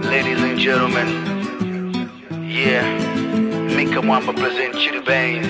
Ladies and gentlemen, yeah, Mika Mwamba present you the veins.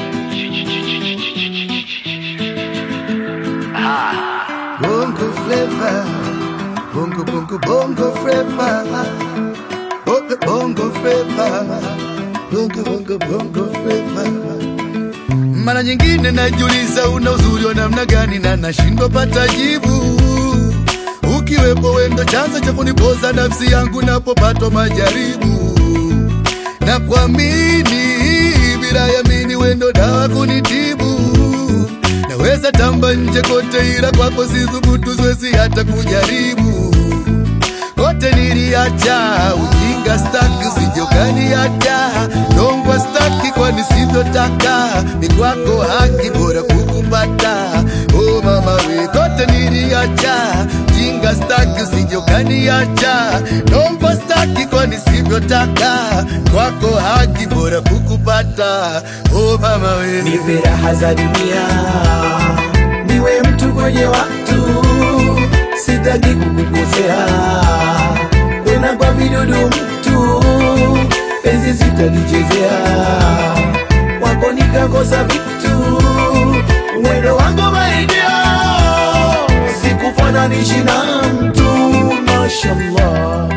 Ah, Bongo flavor, bongo bongo bongo flavor, bongo bongo flavor, bongo bongo bongo flavor. Mara nyingine najiuliza una uzuri wa namna gani na nashindwa pata jibu. Ukiwepo wendo chanzo cha kunipoza nafsi yangu napopatwa majaribu na kuamini bila yamini wendo dawa kunitibu naweza tamba nje kote ila kwako sithubutu siwezi hata kujaribu kote niliacha ujinga staki sijokani hata dongwa staki kwani sivyotaka ni kwako haki bora kukupata oh mama we kote niliacha ujinga staki sijokani hata dongwa staki kwani sivyotaka kwako haki bora kukupata oh mama we nipe raha za dunia, niwe mtu kwenye watu, sitaki kukukosea, kwena kwa vidudu mtu, penzi sitalichezea, wako nikakosa vitu, mwendo wangu maidia, sikufananishi na mtu, mashallah.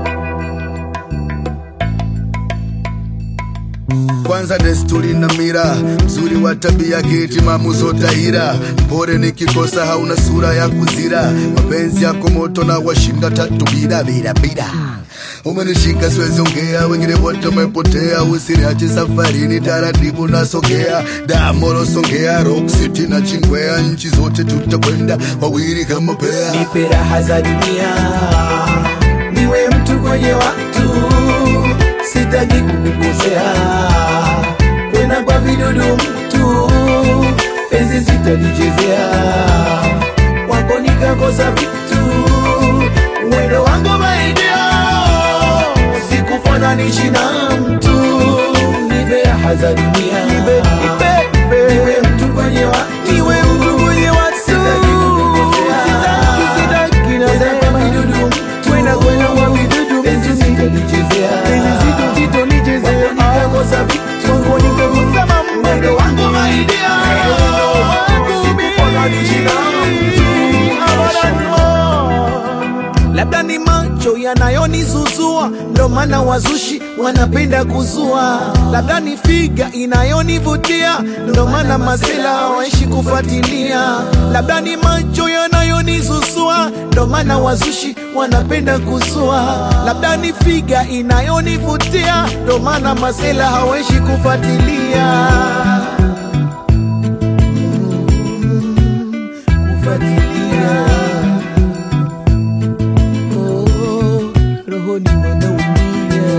kwanza desturi na mira mzuri wa tabia kitimamu zotahira mpore nikikosa hauna sura ya kuzira mapenzi yako moto na washinda tatu bila bila bila umenishika siwezi ongea wengine wote umepotea usiniache safarini taratibu nasogea damoro songea rock city na chingwea nchi zote tutakwenda wawili kama pea nipe raha za dunia, niwe mtu kwenye watu, sitaki kukukosea, kwena kwa vidudu mtu, penzi sitalichezea, wako nikakosa vitu, mwendo wangu maidia, sikufananishi na mtu, nipe raha za dunia, niwe mtu kwenye watu, niwe mtu kwenye watu, sitaki kukukosea, sitaki na kwa vidudu mtu, kwena kwena kwa vidudu penzi sitalichezea, penzi sitalichezea, nikakosa vitu, wako nikakosa mambo, mwendo wangu maidia, sikufananishi na mtu, labda ni macho yanayonizuzua, ndo maana wazushi wanapenda kuzua, labda ni figa inayonivutia, ndo maana masela hawaishi kufuatilia, labda ni macho yanayonizuzua, ndo maana wazushi wanapenda kuzua, labda ni figa inayonivutia, ndo maana masela hawaishi kufuatilia kufuatilia Oh, rohoni wanaumia.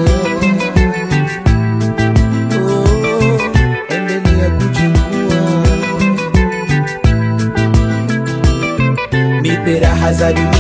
Oh, endelea kuchukua, nipe raha za dunia